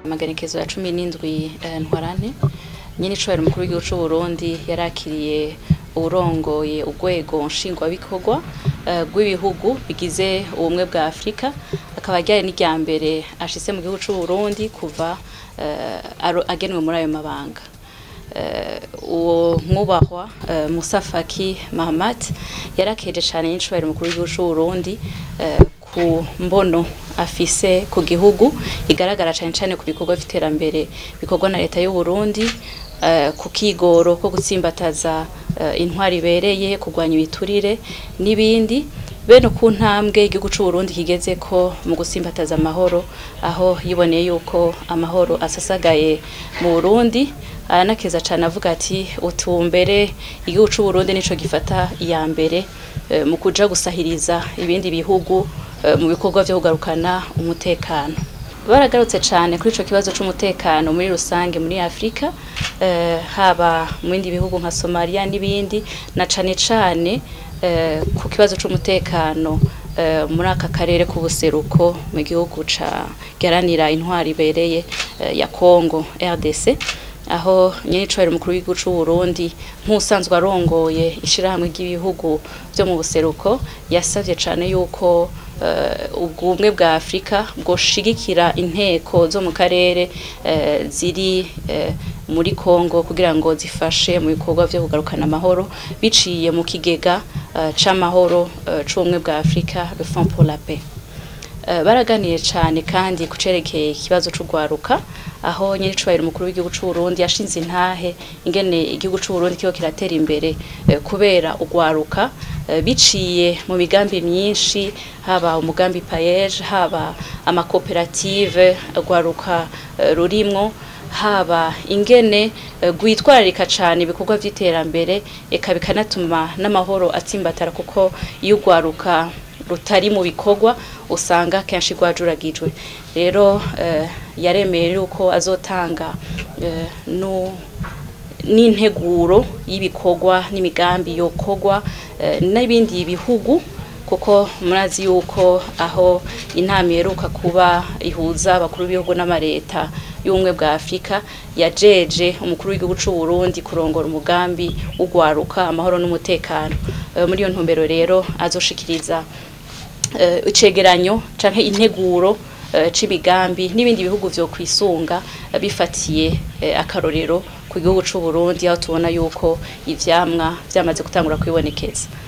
amagenekezo ya cumi n'indwi eh, ntwarante nyine icobera umukuru w'igihugu c'u Burundi yarakiriye urongoye urwego nshingwabikorwa eh, rw'ibihugu bigize ubumwe bwa Afurika akaba ryari n'irya mbere ashitse mu gihugu c'u Burundi kuva eh, aro- agenwe muri ayo mabanga Eh, uwo mwubahwa eh, Musa Faki Mahamat yarakeje cane n'incubahiro umukuru w'igihugu c'u Burundi eh, ku mbono afise ku gihugu igaragara cane cane ku bikorwa vy'iterambere bikorwa na leta y'u Burundi eh, ku kigoro ko gutsimbataza eh, intwari ibereye kurwanya ibiturire n'ibindi bene ku ntambwe igihugu c'u Burundi kigeze ko mu gusimbataza amahoro aho yiboneye yuko amahoro asasagaye mu Burundi aranakeza cane avuga ati utumbere igihugu c'u Burundi nico gifata iya mbere eh, mu kuja gusahiriza ibindi bihugu eh, mu bikorwa vyo kugarukana umutekano baragarutse cane kuri ico kibazo c'umutekano muri rusange muri Afrika eh, haba mu bindi bihugu nka Somalia n'ibindi na cane cane eh, ku kibazo c'umutekano eh, muri aka karere k'ubuseruko mu gihugu ca garanira intwari ibereye eh, ya Congo RDC aho nyenicubahiro umukuru w'igihugu c'u Burundi nk'usanzwe arongoye ishirahamwe ry'ibihugu vyo mu buseruko yasavye cane yuko eh, ubwumwe bwa Afrika bwoshigikira inteko zo mu karere eh, ziri eh, muri Congo kugira ngo zifashe mu bikorwa vyo kugarukana amahoro biciye mu kigega eh, c'amahoro eh, c'ubumwe bwa Afrika le Fonds pour la paix Eh, baraganiye cane kandi kucerekeye ikibazo c'ugwaruka aho nyiricubahiro umukuru w'igihugu c'u Burundi yashinze intahe ingene igihugu c'u Burundi kiho kiratera imbere eh, kubera ugwaruka eh, biciye mu migambi myinshi haba umugambi payeje haba amakoperative ugwaruka eh, rurimwo haba ingene eh, gwitwararika cane ibikorwa vy'iterambere eka bikanatuma n'amahoro atsimbatara kuko iyo ugwaruka rutari mu bikorwa usanga kenshi rwajuragijwe rero eh, yaremeye yuko azotanga eh, no n'integuro y'ibikorwa n'imigambi yokorwa eh, n'ibindi bihugu kuko murazi yuko aho inama iheruka kuba ihuza abakuru b'ibihugu n'amareta y'ubumwe bwa Afurika yajeje umukuru w'igihugu c'u Burundi kurongora umugambi w'ugwaruka amahoro n'umutekano Eh, muri iyo ntumbero rero azoshikiriza eh, icegeranyo canke integuro eh, c'imigambi n'ibindi bihugu vyo kwisunga eh, bifatiye eh, akarorero ku gihugu c'u Burundi aho tubona yuko ivyamwa vyamaze gutangura kwibonekeza